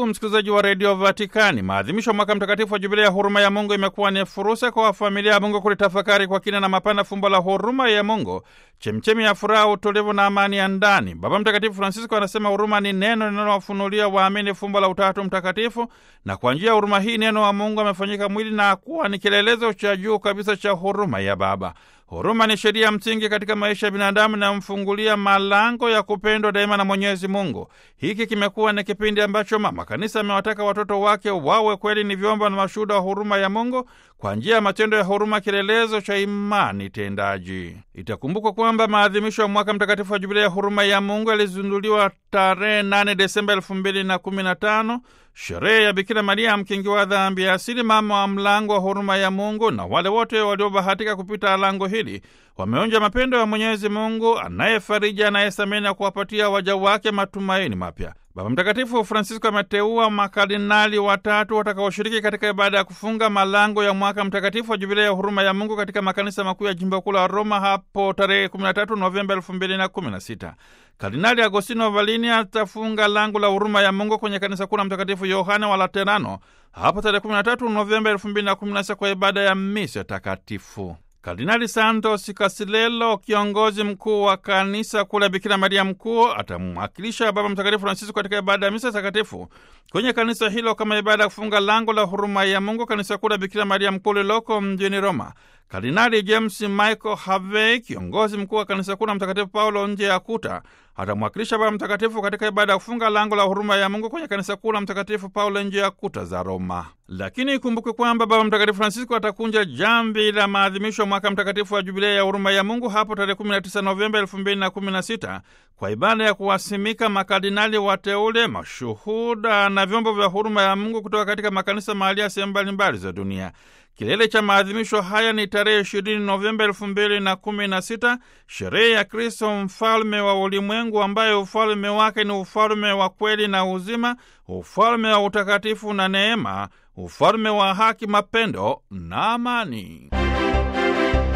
Ndugu msikilizaji wa redio Vatikani, maadhimisho ya mwaka mtakatifu wa jubilia ya huruma ya Mungu imekuwa ni fursa kwa familia ya Mungu kulitafakari kwa kina na mapana fumbo la huruma ya Mungu, chemchemi ya furaha, utulivu na amani ya ndani. Baba Mtakatifu Francisco anasema huruma ni neno linalowafunulia waamini fumbo la Utatu Mtakatifu, na kwa njia ya huruma hii neno wa Mungu amefanyika mwili na kuwa ni kielelezo cha juu kabisa cha huruma ya Baba. Huruma ni sheria msingi katika maisha ya binadamu inayomfungulia malango ya kupendwa daima na Mwenyezi Mungu. Hiki kimekuwa ni kipindi ambacho Mama Kanisa amewataka watoto wake wawe kweli ni vyombo na mashuhuda wa huruma ya Mungu kwa njia ya matendo ya huruma, kielelezo cha imani tendaji. Itakumbukwa kwamba maadhimisho ya mwaka mtakatifu wa jubilia ya huruma ya Mungu yalizinduliwa tarehe 8 Desemba elfu mbili na kumi na tano, sherehe ya Bikira Maria mkingi wa dhambi ya asili, mama wa mlango wa huruma ya Mungu, na wale wote waliobahatika kupita lango hili wameonja mapendo ya Mwenyezi Mungu anayefariji, anayesamehe na kuwapatia waja wake matumaini mapya. Baba Mtakatifu Francisco ameteua makardinali watatu watakaoshiriki katika ibada ya kufunga malango ya mwaka mtakatifu wa jubilia ya huruma ya Mungu katika makanisa makuu ya jimbo kuu la Roma hapo tarehe 13 Novemba 2016. Kardinali Agostino Valini atafunga lango la huruma ya Mungu kwenye kanisa kuu la Mtakatifu Yohane wa Laterano hapo tarehe 13 Novemba 2016 kwa ibada ya misa takatifu. Kardinali Santos Kasilelo, kiongozi mkuu wa kanisa kule Bikira Maria Mkuu, atamwakilisha Baba Mtakatifu Francisco katika ibada ya misa takatifu kwenye kanisa hilo kama ibada ya kufunga lango la huruma ya Mungu, kanisa kuu la Bikira Maria Mkuu lililoko mjini Roma. Kardinali James Michael Harvey, kiongozi mkuu wa kanisa kuu la Mtakatifu Paulo nje ya kuta, atamwakilisha Baba Mtakatifu katika ibada ya kufunga lango la huruma ya Mungu kwenye kanisa kuu la Mtakatifu Paulo nje ya kuta za Roma. Lakini ikumbukwe kwamba Baba Mtakatifu Francisco atakunja jambi la maadhimisho ya mwaka mtakatifu wa jubilia ya huruma ya Mungu hapo tarehe 19 Novemba 2016 kwa ibada ya kuwasimika makardinali wateule, mashuhuda na vyombo vya huruma ya Mungu kutoka katika makanisa mahali ya sehemu mbalimbali za dunia. Kilele cha maadhimisho haya ni tarehe 20 Novemba elfu mbili na kumi na sita, sherehe ya Kristo mfalme wa ulimwengu, ambaye ufalme wake ni ufalme wa kweli na uzima, ufalme wa utakatifu na neema, ufalme wa haki, mapendo na amani.